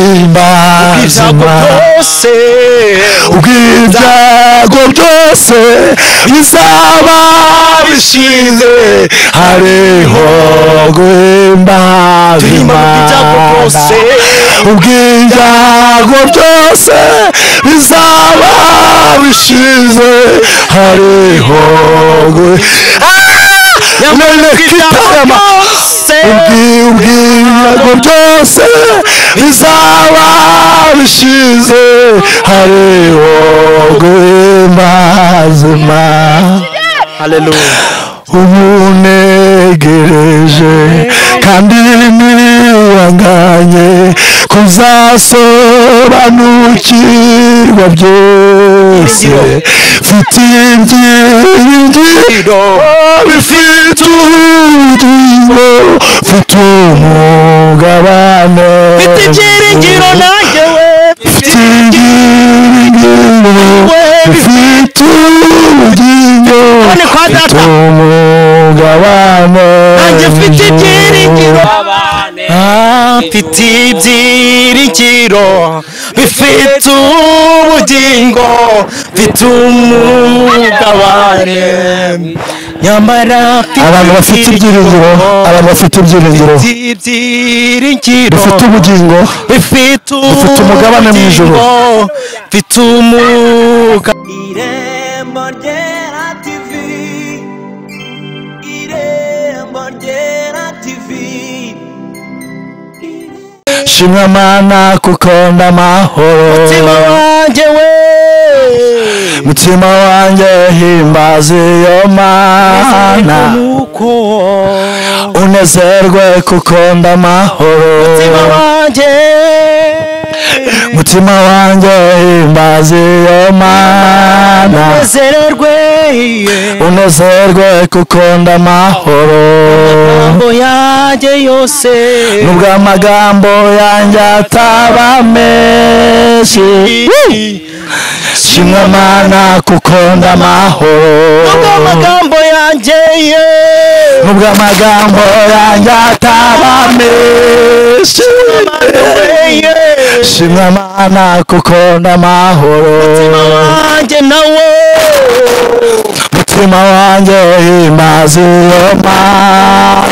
guhimbaza byose ubw'ibyago byose bizaba bishize hariho guhimbaza Duhimbaza ubw'ibyago imana byose. ubw'ibyago byose bizaba bishize hariho ubw'ibyago guhimbaza byose ubwibwirago byose bizaba bishize hariho guhembazima haleluya umunegereje kandi ntiwanganye kuzasobanukirwa byose mfite ibyiringiro bifite ubugingo mfite umugabane mfite ibyiringiro nanjye we mfite ibyiringiro bifite ubugingo None kwa mfite data umugabane nanjye mfite ibyiringiro Ah, mfite ibyiringiro bifite ubugingo mfite umugabane nyamara abantu bafite ibyiringiro abantu bafite ibyiringiro bafite ibyiringiro bafite ubugingo bifite Bifite umugabane mu ijuru. ubugingo, bifite umugabane irembo ryera tv irembo ryera tv shimwa mana kuko ndamahoro umutima wanjye we mutima wanjye himbaza iyo mana nuko unezerwe kuko ndamahoro umutima wanjye mutima wanjye himbaza iyo mana nezererwe unezerwe kuko ndamahoro amagambo yanjye yose nubwo amagambo yanjye ataba menshi shimwa mana kuko nubwo ndamahoro amagambo yanjye ye nubwo amagambo yanjye ataba menshi ye shimwa mana kuko ndamahoro wanjye nawe mutima wanjye himbaza iyo mana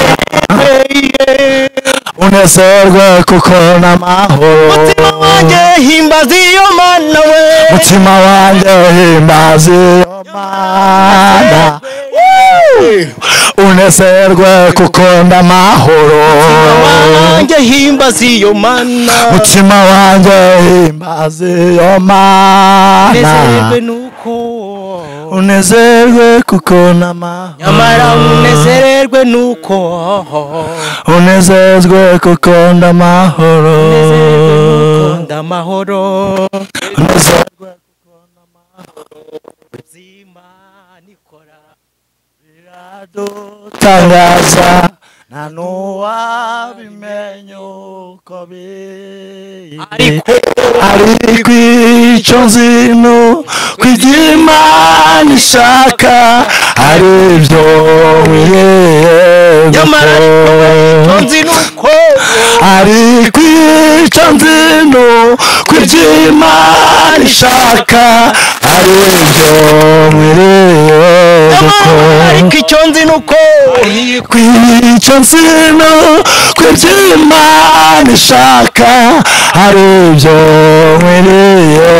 unezerwe kuko ndamahoro umutima wanjye himbaza iyo mana we mutima wanjye himbaza iyo mana unezerwe kuko ndamahoro wanjye himbaza iyo mana mutima wanjye himbaza iyo mana nezererwe nuko unezerwe kuko ndamahoro nyamara unezererwe nuko unezerwe kuko ndamahoro kunda amahoro unezerwe ubuzima nikora tangaza nta n'uwabimenya uko biri ariko ariko icyo nzi ni ukugira imana ishaka ari byo nyamara wiyemeko nzi nuko ariko icyo nzi ni ukugira imana ishaka ari byo nyamara wiyemeko ariko icyo nzi nuko kwica nsino kw'iby'imana ishaka hari ibyo nkwiriye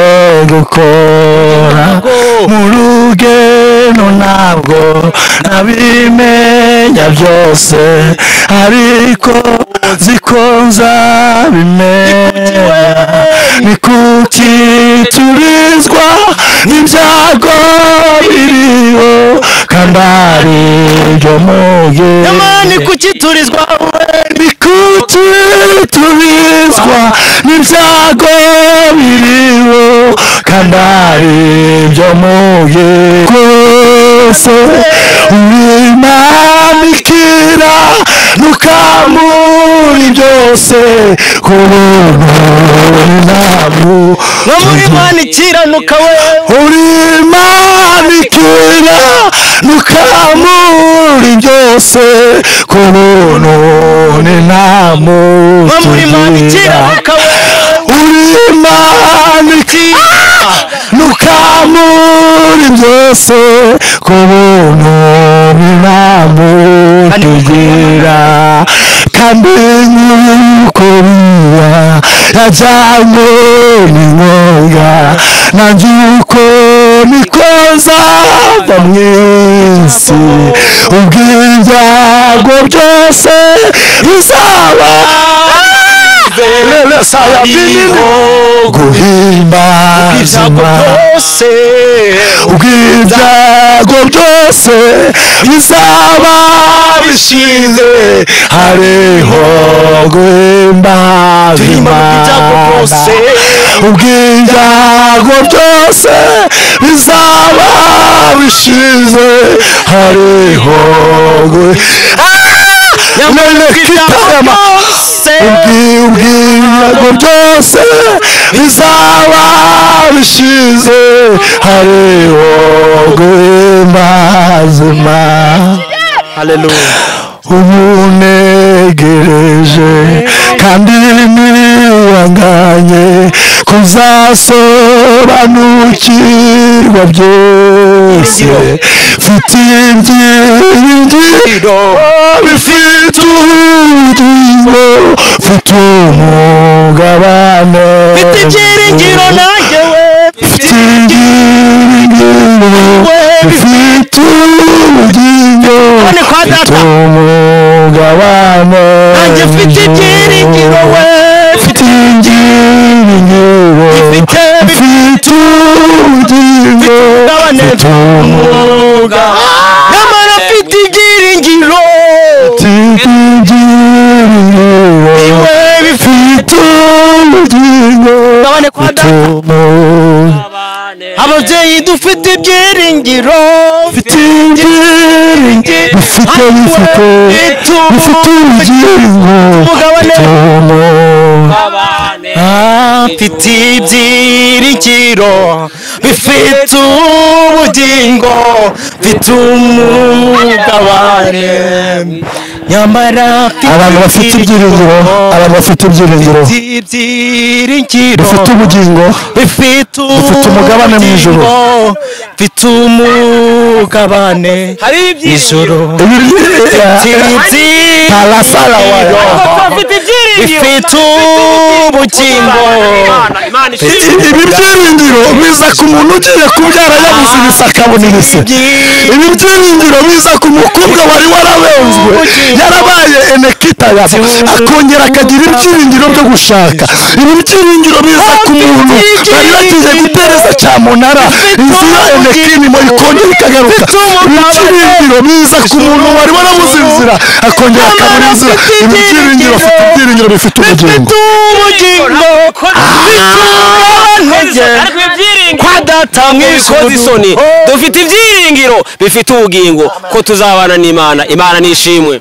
gukora mu rugendo ntabwo nabimenya byose ariko ziko nzabimenya ni kuki turizwa n'ibyago biriho kandi ari byo mugihe nyamara ni kuki turizwa we Nikuti tubizwa n'ibyago biriho kandi ari byo muye rwose wimamikira nukamuri byose ku buntu n'intamu nko muri mana ikiranuka we urimanikira nukamuri byose ku buntu n'intamu nko muri mana tugira ikiranuka we rukamu muri byose ku buntu bw'imana tugira kandi yuko biba yajyanywe n'inkonga nanjye uko nikoza mva mu isi ubw'ibyago byose bizaba saya guhimba ibyago byose ubw'ibyago byose bizaba bishize hariho Turimo ibyago byose. guhimbazimana ubw'ibyago byose bizaba bishize hariho gu- Ah! None kitarama. byose ubw'ibyago byose bizaba bishize hariho guhimbazima haleluya umunegereje kandi ntiwanganye kuzasobanukirwa byose mfite ibyiringiro bifite ubugingo mfite umugabane mfite ibyiringiro nanjye we mfite ibyiringiro bifite ubugingo None kwa mfite data. umugabane nanjye mfite ibyiringiro we mfite ibyiringiro Ifite mfite ubugingo umugabane. mfite umwuga nyamara mfite ibyiringiro mfite ibyiringiro iwe bifite mfite ubugingo Mugabane kwa mfite data. umwuga ababyeyi dufite ibyiringiro bifite bifite bifite Mugabane. ubugingo mfite ibyiringiro bifite ubugingo mfite umugabane nyamara abantu bafite ibyiringiro abantu bafite ibyiringiro bafite ibyiringiro bifite ubugingo bifite Bifite umugabane mu ijuru. ubugingo, bifite umugabane hari ijoro Parasalawa. bafite ibyiringiro bifite ubugingo Imana, Imana ishimwe. ibi byiringiro biza ku muntu ugiye kubyara yabuze ibisaka bunibise ibi byiringiro biza ku mukobwa wari warabenzwe yarabaye enekita yaba akongera akagira ibyiringiro byo gushaka ibi byiringiro biza ku muntu bari bagize gutereza cyamunara inzu ya enekinimo ikongera ikagaruka ibi byiringiro biza ku muntu wari warabuze inzira akongera akabura inzira ibi byiringiro bifite ibyiringiro bifite ubugingo bifite ubugingo bifite Ariko intege ibi byiringiro kwa data mwibikoze isoni dufite ibyiringiro bifite ubugingo ko tuzabana n'imana imana nishimwe